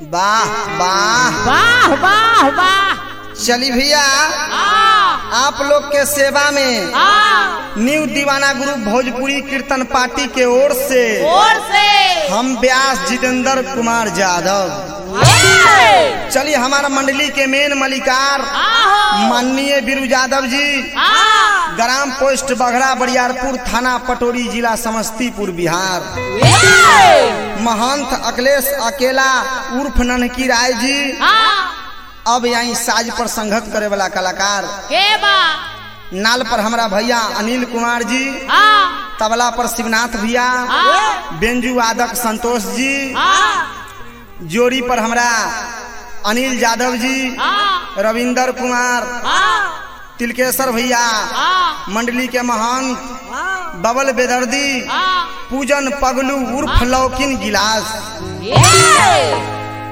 वाह वाह वाह वाह वाह चली भैया आ आप लोग के सेवा में आ न्यू दीवाना ग्रुप भोजपुरी कीर्तन पार्टी के ओर से और से हम व्यास जितेंद्र कुमार यादव ये! चलिए हमारा मंडली के मेन मलिकार आहो माननीय बीरू यादव जी आ ग्राम पोस्ट बघड़ा बरियारपुर थाना पटोरी जिला समस्तीपुर बिहार ये! महंत अखिलेश अकेला उर्फ ननकी राय जी आ अब यहीं साज पर संघत करे वाला कलाकार के बा नाल पर हमारा भैया अनिल कुमार जी आ तबला पर शिवनाथ भैया आ बेंजू वादक संतोष जी आ जोड़ी पर हमरा अनिल यादव जी आ रविंदर कुमार आ तिलकेश्वर भैया आ मंडली के महंत बबल बेदर्दी आ पूजन पगलू उर्फ लौकिन गिलास ये!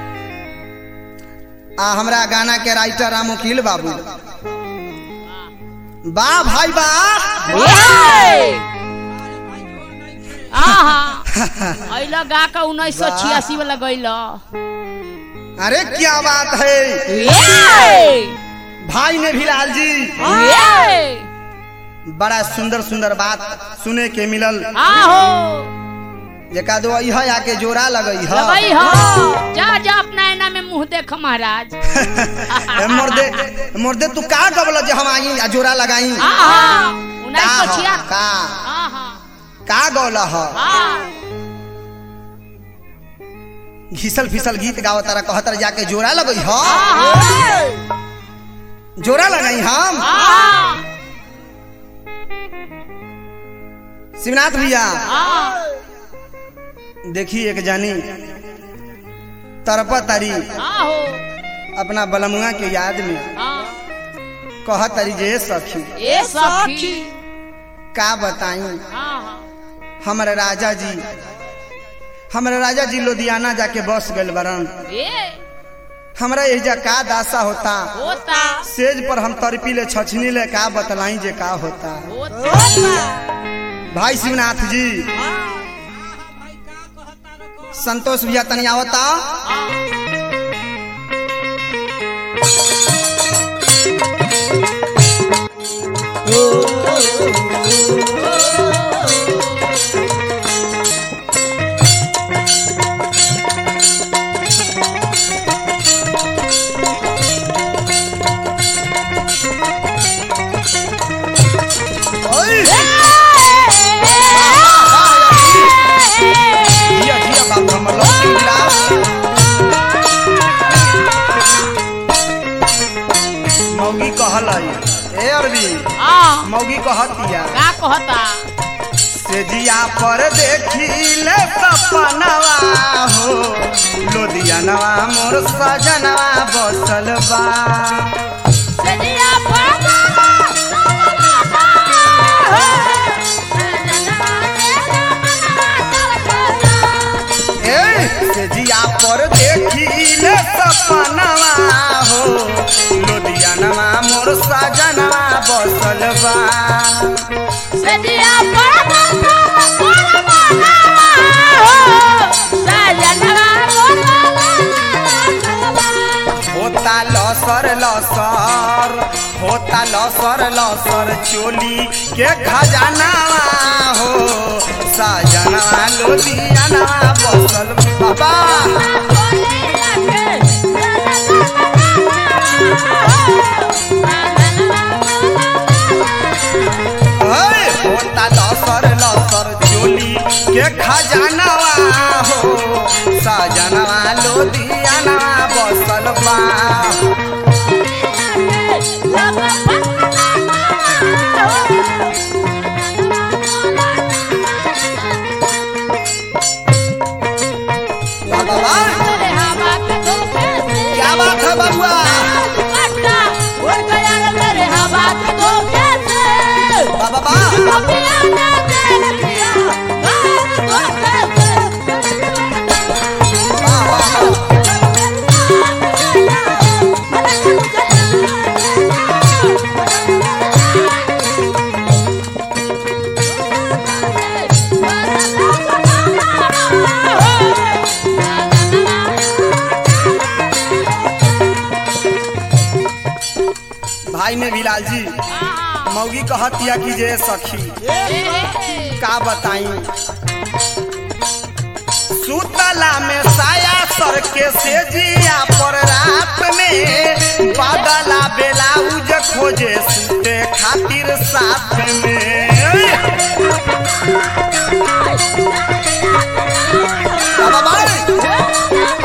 आ हमरा गाना के राइटर राम वकील बाबू वाह भाई वाह ये! आहा अइला गा का उन्नीस सौ छियासी वाला गइला अरे क्या बात है ये! भाई ने भी लाल जी ये! बड़ा सुंदर सुंदर बात सुने के मिलल आहो जेका दो यह आके जोड़ा लगई है लगई हो जा जा अपना ऐना में मुंह देख महाराज मुर्दे मुर्दे तू का गबल जे हम आई आ जोड़ा लगाई आहा का उन्नीस सौ ह? छियासी का आहा का गौला ह आ घिसल फिसल गीत गावत तारा कहत तारा जाके जोड़ा लगई ह आहा जोड़ा लगाई हम आहा शिवनाथ भैया आहा देखी एक जानी तरपा तारी आहो अपना बलमुआ के याद में आ कहत तारी जे सखी ए सखी का बताई आहा हमारे राजा जी हमारे राजा जी लुधियाना जाके बस गए बरन ए हमरा एजा का दासा होता होता सेज पर हम तरपी ले छछनी ले का बतलाई जे का होता होता भाई शिवनाथ जी संतोष भैया तनी आवता ओए! जिया जिया बाबू हमर लौकी गिलास मौगी कहलाई ए अरबी आ मौगी कहतिया का कहता से जिया पर देखी ले सपनवा हो लोधियानवा मोर सजनवा बसल बा सजिया पड़ा ए से जिया पर देखी ले सपनवा हो लोधियानवा मोर सजनवा बसल बा सजिया पड़ा होता लसर लसर होता लसर लसर चोली के खजानावा हो सजनवा लोधियानवा बसल बाबा ओए, होता लसर लसर चोली के खजानावा हो सजनवा लोधियानवा बसल बा बाबा क्या बात है बबुआ बाबा वाह, वाह, वाह। भाई में बिलाल जी आहा मौगी कहतिया कि जे सखी ए, ए, का बताई सुतला में साया सर के से जिया पर रात में बादला बेलाउज खोजे सुते खातिर साथ में बाबा भाई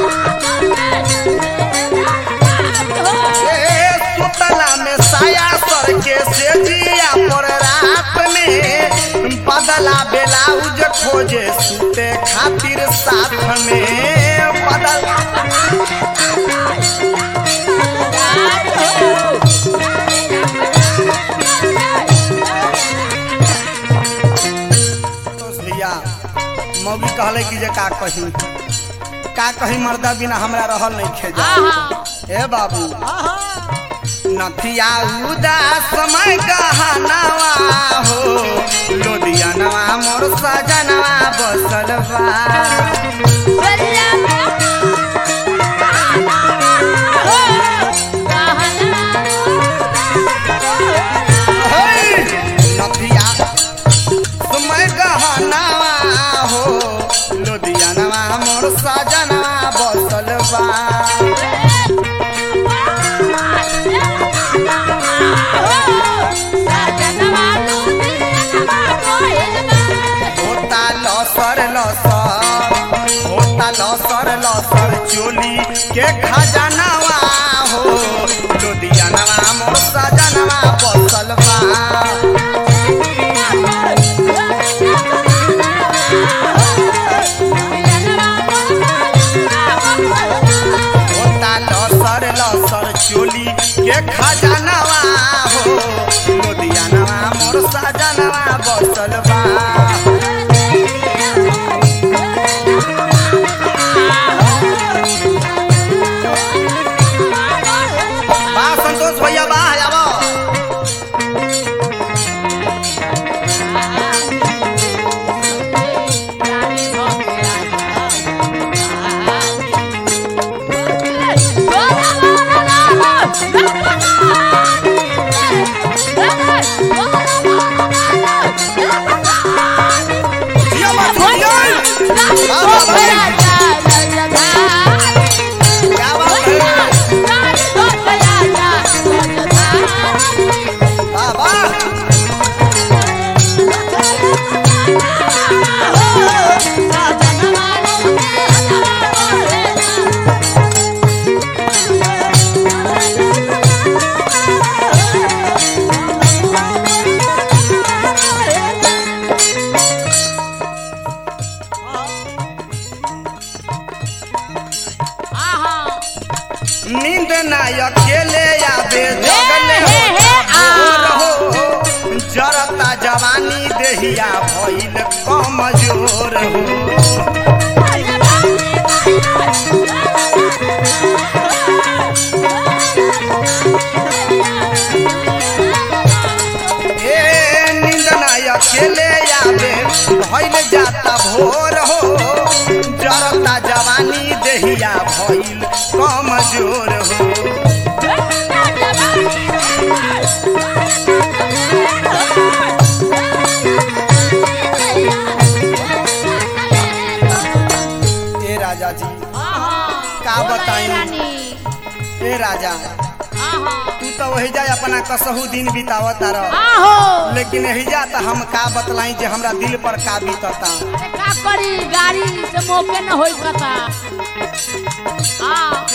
ए, सुतला में साया सर के से जिया पर रात में बदला बेलाउज खोजे सुते खातिर साथ में बदल तो भैया मौगी कहले कि जे का कही का कही मर्दा बिना हमरा रहल नहीं खेजा आहा ए बाबू नथिया उदास समय गहनवा हो लोदियनवा मोर सजनवा बसल बा हे! नथिया समय गहनवा हो लोदियनवा मोर सजनवा बसल बा होता लसर लसर होता लसर लसर चोली के खजानवा हो लोदियनवा मोर सजनवा बसल बा होता लसर लसर चोली के खजानवा हो लोदियनवा मोर सजनवा बसल बा बा संतोष भैया बा आबो जिया मत जिया क्या बात है बा बा नींद ना अकेले आवे जगले हो हे, हे, भोर हो जरता जवानी देहिया भइल कमजोर हो ए नींद ना अकेले आवे भइल जाता भोर हो जरता जवानी देहिया भइल कमजोर हो ए राजा जी का बताई ए राजा तू तो वही जाए अपना कसहू दिन बितावत रह आहो लेकिन एहिजा त हम का बतलाई जे हमरा दिल पर का बीतता अरे का करी गाड़ी से मौके न होई कता हाँ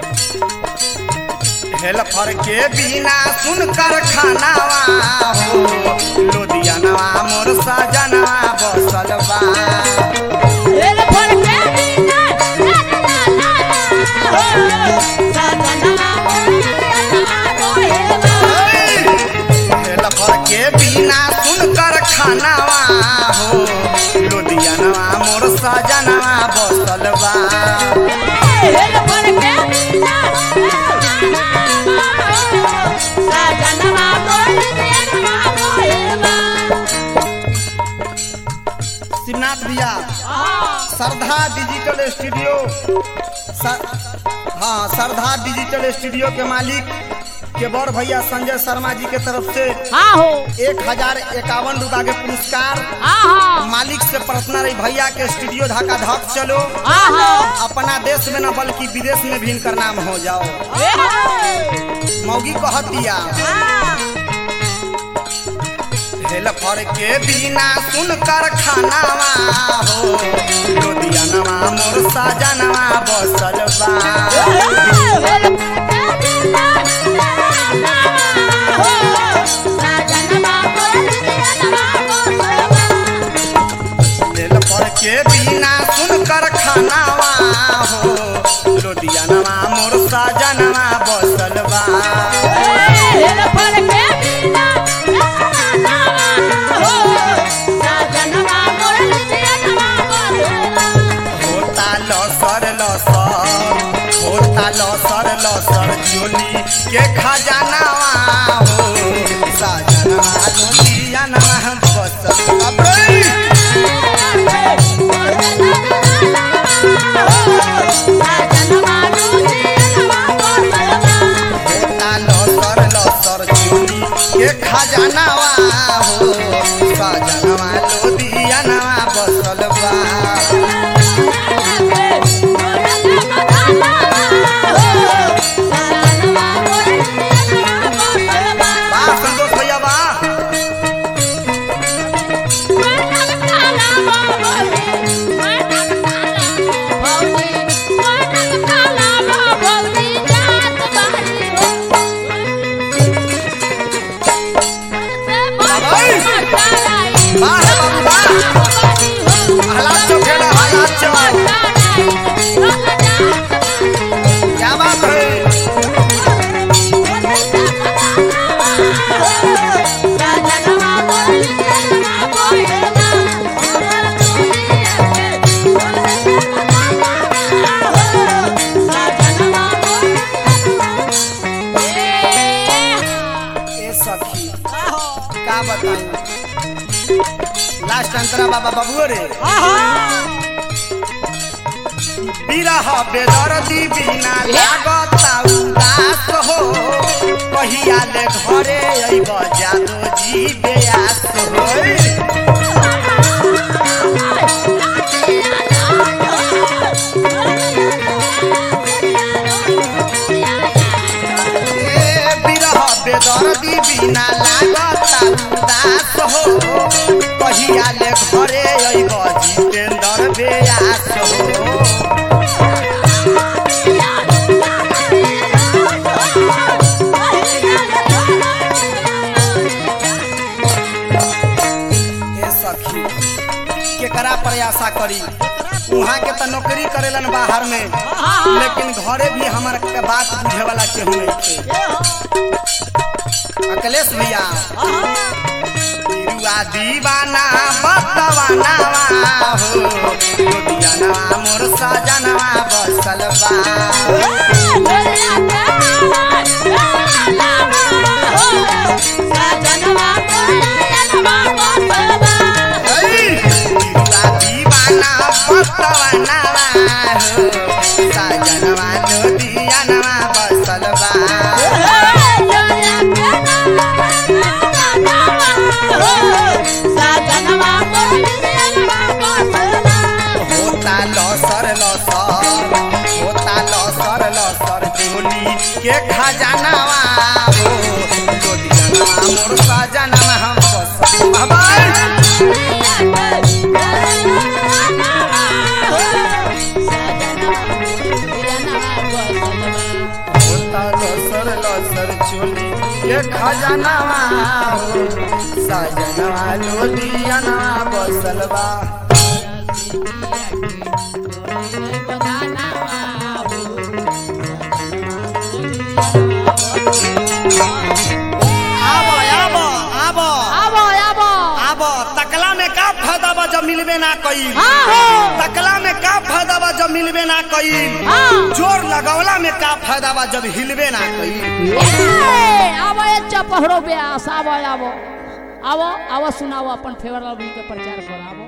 हेल्पर के बिना सुनकर खानावा हो लोदियनवा मोर सजनवा बसल बा रेल पर के बिना ला ला ला ला हो सजना रोहेला हेल्पर के बिना सुनकर खानावा हो लोदियनवा मोर सजनवा बसल बा रेल पर के बिना सजना रोहेला रोहेला शिवनाथ भैया हाँ श्रद्धा डिजिटल स्टूडियो सर, हाँ श्रद्धा डिजिटल स्टूडियो के मालिक के बड़ भैया संजय शर्मा जी के तरफ से हाँ हो एक हजार इक्यावन रूपया के पुरस्कार हाँ हाँ मालिक से प्रार्थना रही भैया के स्टूडियो ढाका धक चलो हाँ हाँ अपना देश में न बल्कि विदेश में भी इनकर नाम हो जाओ मौगी कहत दिया हेलफर के बिना सुनकर खानावा हो लोदियानवा मोर साजनवा बसल बा हेलफर के बिना सुनकर खानावा हो लोदियानवा मोर साजनवा बसल बा होता लसर लसर होता लसर लसर चोली के खजानावा हो साजनवा लोदियानवा बसल अबे होता लसर लसर चोली के खजानावा हो साजनवा लोदियानवा बसल बा बा संतोष भैया बा बा है बाबू बा हालात चौक है ना हालात चौक क्या बात है ए सखी का बताऊं लास्ट अंतरा बाबा बबुओ रे बिरह बेदर्दी बिना लागता उदास हो कहिया ले घरे अइब जादो जी बेयास हो ए बिरह बेदर्दी बिना लागता उदास हो कहिया ले घरे अइब जितेंद्र बेयास हो ए सखी केकरा प्रयासा करी वहाँ के तो नौकरी करेलन बाहर में लेकिन घरे भी हमार के बात बुझे वाला केहू नहीं थे अखिलेश भैया तिरुआ दीवाना बतवाना हो लुधियाना मोर सजनवा बसल बा ऐ, तिरुआ दीवाना बतवाना हो सजनवा लुधियाना बसल बा होता लसर लसर होता लसर लसर चोली के खजानावा हो लोदियानवा मोर सजनवा हम बस बाबा होता लसर लसर चोली के खजानावा हो सजनवा लोदियानवा बसल बा आबो आबो आबो आबो आबो आबो तकला में का फायदा बा जब मिलबे ना कई हाँ हो तकला में का फायदा बा जब मिलबे ना कई हाँ जोर लगौला में का फायदा बा जब हिलबे ना कई ए, आबो ये चपहरो ब्यास आबो आबो आबो आबो सुनाओ अपन फेवर लवली के प्रचार कर आबो